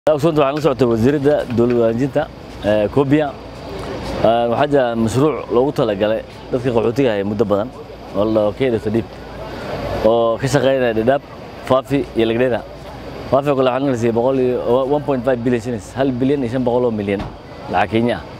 ogsoonta waxaan la socotay wasiiradda dowlad wanaajinta Kobia waxaa jira mashruuc loogu talagalay dadka qaxootiga ah muddo badan oo la keedo tadib oo ka shaqeynaya dhadhaab faafi iyo lagdheera faafi oo kale waxaa la siiyay boqol iyo 1.5 billion shillings hal bilyan iyo shan boqol oo milyan lacag Kenya ah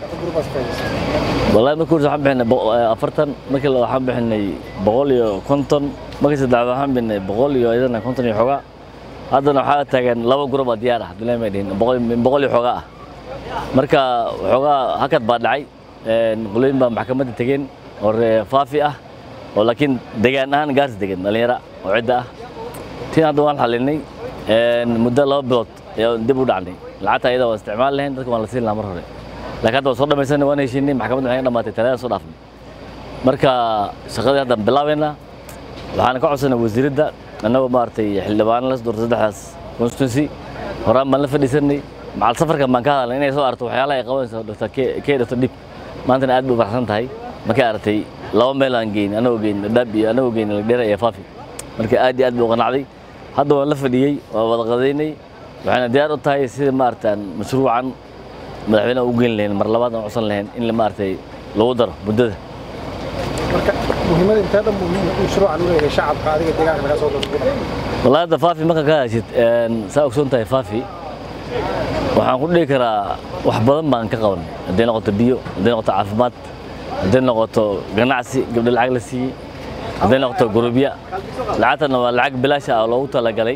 wallahi markii hore waxaan bixinay boqo- eh, afartan markii la waxaan bixinay boqol iyo konton markii saddexaad waxaan bixinay boqol iyo iyadana konton iyo xogaa haddana waxaa taagan laba gurub oo diyaar ah abdullahi may dhihin boqol boqol iyo xogaa ah marka waxoogaa hakad baa dhacay een, qolooyin baa maxkamadda tegeen oo ree faafi ah oo laakiin degaan ahaan gaars degan dhallinyara oo cidda ah tiin hadda waan xalinay een, muddo laba bilood ayaan dib u dhacnay lacagta ayada waa isticmaal lahayn dadka waan la siin lahaa mar hore laakiin hadda waan soo dhamaysanay waan heshiinay maxkamadda waxay dhamaatay talaada soo dhaafnay marka shaqadii hadda bilaabeynaa waxaan ka codsanay wasiiradda annagoo maaragtay xildhibaano la doortay saddexdaas constituency horaan baan la fadhiisanay macal safarkan baan ka hadalnay inay soo aragto waxyaalaha ay qabanayso dr k dr dib maantana aad bay u faraxsan tahay markay aragtay laba meel aan geyn anagoo geyn dhadhaab iyo anagoo geyn lagdheera iyo faafi marka aad iyo aad bay u qanacday hadda waan la fadhiyey waan wada qadaynay waxayna diyaar u tahay sidii maaragtaan mashruucan madaxweynaha u geyn lahayn mar labaad aan codsan lahayn in maaragtay lagu daro muddada marka muhiimada intee dhan buu mashruucan u leeyahay shacabka adiga deegaanka laga soo dalbado والله هذا فافي ما كان هاشت ساوك سونتا فافي waxaan ku dhihi karaa wax badan baan ka qabanay hadday noqoto biyo hadday noqoto caafimaad hadday noqoto ganacsi gabdho lacag la siiyey hadday noqoto gurubya lacagtana waa lacag bilaasha ah oo loogu talagalay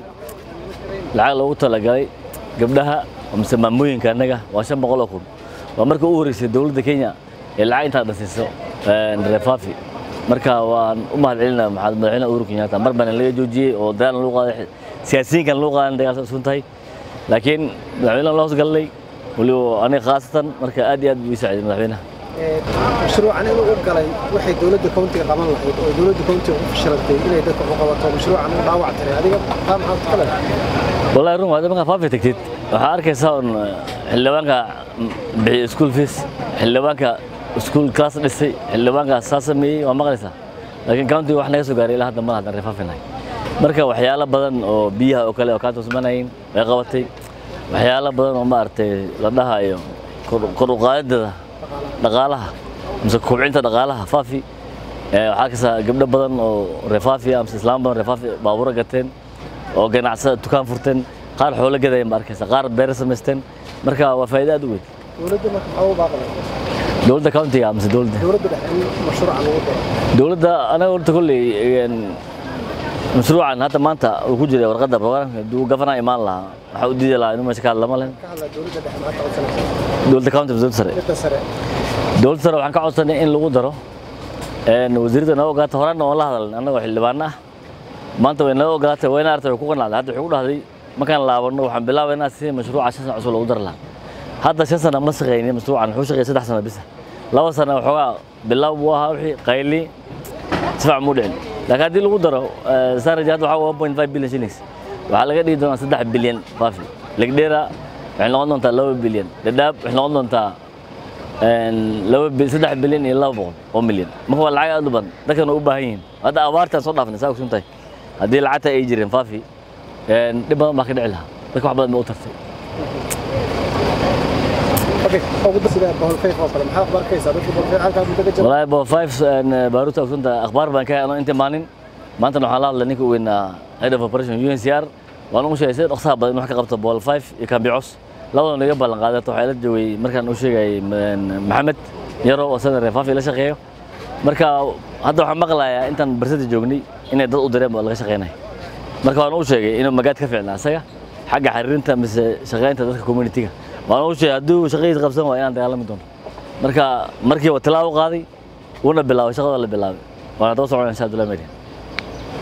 lacag loogu talagalay gabdhaha mise maamooyinka annaga waa shan boqol oo kun waa markii u horeysay dowladda kenya ee lacag intaa dhasiiso reer faafi marka waan u mahad celinaa maxamed madaxweynaha uhuru kenyatta mar baana laga joojiyey oo dagaal lagu qaaday siyaasiyiinkan lagu qaadan dagaal sun tahay laakiin madaxweynaha loo hosgalnay waliba aniga khaasatan marka aad iyo aad buu ii saaciday madaxweynaha Ee, mashruucan inuu u galay waxay dowladda countiga qaban lahayd oo dowladda countiga ku fashilantay inay dadka u qabato mashruucan uu dhaawac tiray adiga taa maxaad ka leedahay والله رون هذا ما فافي تكتيت waxaa arkaysaa un xildhibaanka bixiya school fees xildhibaanka school class dhisay xildhibaanka saa sameeyey waa maqlaysaa laakiin countiga wax naga soo gaaray ilaa hadda ma hadan refaafinahay marka waxyaalo badan oo biyaha oo kale oo kaanta usmanayin way qabatay waxyaalo badan oo maaragtay la dhahayo kor- kor u qaadidada dhaqaalaha mise kobcinta dhaqaalaha faafi ee waxaa arkaysaa gabdho badan oo refaafi ah mise islaam badan refaafi baabuuro gateen oo ganacsada dukaan furteen qaar xoolo gadayeen baa arkaysa qaar beer samaysteen marka waa faa'iido aad u weyn dowladda marka maxaa u baaqday dowladda countiga mise dowladda dowladda dhexe in mashruucan lagu daro dowladda anaga horta kolley een, mashruucan hadda maanta uu ku jiray warqadda programka hadduu gafanaa imaan lahaa waxaa u diidi lahaa inuu meesha ka hadla ma lehen ka hadla dowladda dhexe maxaad ka codsanaysaa dowladda county mise dowladda sare midda sare dowladda sare waxaan ka codsanay in lagu daro een, wasiiradda noo ogaata horaan waan la hadalnay annagoo xildhibaano ah maanta way noo ogaatay wayna artay way ku qanacday hadda waxay ku dhahday markaan laabanno waxaan bilaabaynaa si mashruuca shan sano cusub loogu dari lahaa hadda shan sano ma shaqaynin mashruucan wuxuu shaqeeyay saddex sano bisa laba sano waxoogaa bilaab buu ahaa wixii qayli si fiican muu dhicin laakiin haddii lagu daro saraj hadda waxaa one point five billion shillings waxaa laga dhigi doonaa saddex bilyan faafi legdheera waxay noqon doontaa laba bilyan dhadhaab waxay noqon doontaa een, laba bil saddex bilyan iyo laba boqol oo milyan marka waa lacag aad u badan dadkana u baahan yihiin hadda abaartaan soo dhaafnay saa ogsun tahay haddii lacagta ay jireen faafi een, dhib badan baa ka dhici lahaa dadka wax badan ba u tartay okay ugu dar sida boholfayf oo kale maxaad ku arkaysaa dadka boholfayf halkaa muddo ka jira والله بو فايف باروتا كنت اخبار بان كان انت مانين ما انت نحن الله نيكو وين هيد اوف اوبريشن يو ان سي ار وانا مش هيسير اقصى بدل wax ka qabto bol 5 كان بيعوس labada naga ballan qaadato waxay la joogay markaan uu sheegay maxamed yaro oo sadan reefaafi la shaqeeyo marka hadda waxaan maqlayaa intaan barsada joognay inay dad u direen oo laga shaqeynay marka waan u sheegay inuu magaad ka fiicnaa asaga xagga xiriirinta mise shaqeynta dadka community-ga waan u sheegay hadduu shaqadiisa qabsan waa inaan dagaalami doono marka markii waa tilaabo qaaday wuuna bilaabay shaqada la bilaabay waana daba socon insha Allah